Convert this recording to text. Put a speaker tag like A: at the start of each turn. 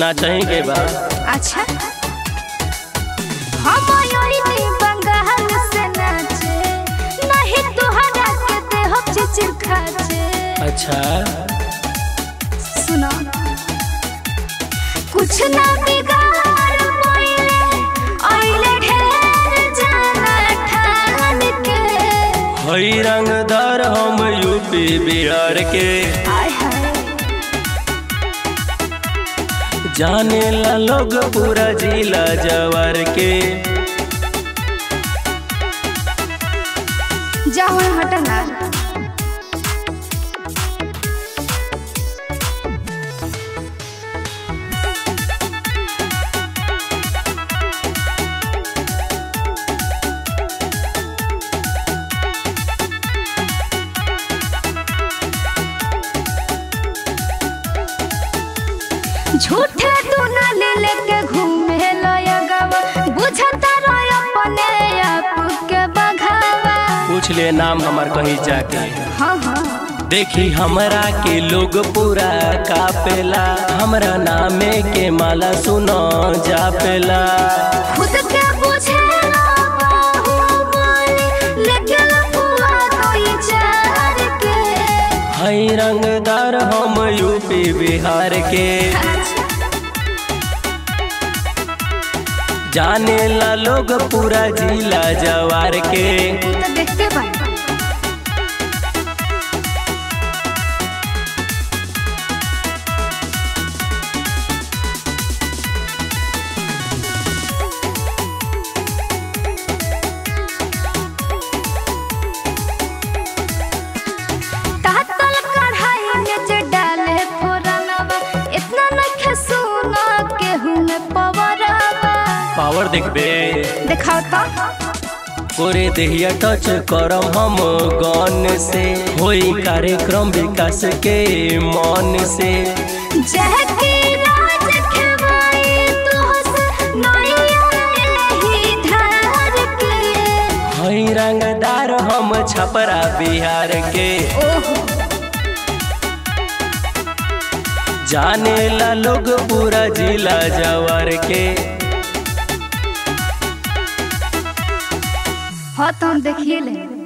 A: ना चाही के बा
B: अच्छा हम आयोनी बंगाल से नाचे नहीं तुहरा के देह चिचिर खाचे
A: अच्छा
B: सुनो कुछ ना बिगाड़ मोइले आइले ढेर जाना ठान के
A: हई रंगदार हम यूपी बिहार के
B: आय हाय
A: जाने ला लोग पूरा जिला जवार के
B: जाओ हटना झूठे तू ना ले लेके घूमे लया गवा बुझता रहो अपने आप के बघावा
A: पूछ ले नाम हमार कहीं जाके
B: हाँ हाँ
A: देखी हमरा के लोग पूरा कापेला हमरा नामे के माला सुनो जापेला
B: खुद के बुझे ना बाहुबली, लेके लफुआ कोई चार के
A: हई रंगदार हम यूपी बिहार के जाने ला लोग पूरा जिला जवार के
B: तू तो देखते बा तातल कढ़ाई में जे डाले फोरनवा इतना नखे सुना केहू में पवरवा
A: पावर देखबे
B: दिखाओ तो
A: पूरे देहिया टच करम हम गन से होई कार्यक्रम विकास के मन से
B: जहकी राज खेवाई तुहस नैया एही धार के
A: हई रंगदार हम छपरा बिहार के
B: ओहो
A: जाने ला लोग पूरा जिला जवार के
B: हाँ तो हम देखिए ले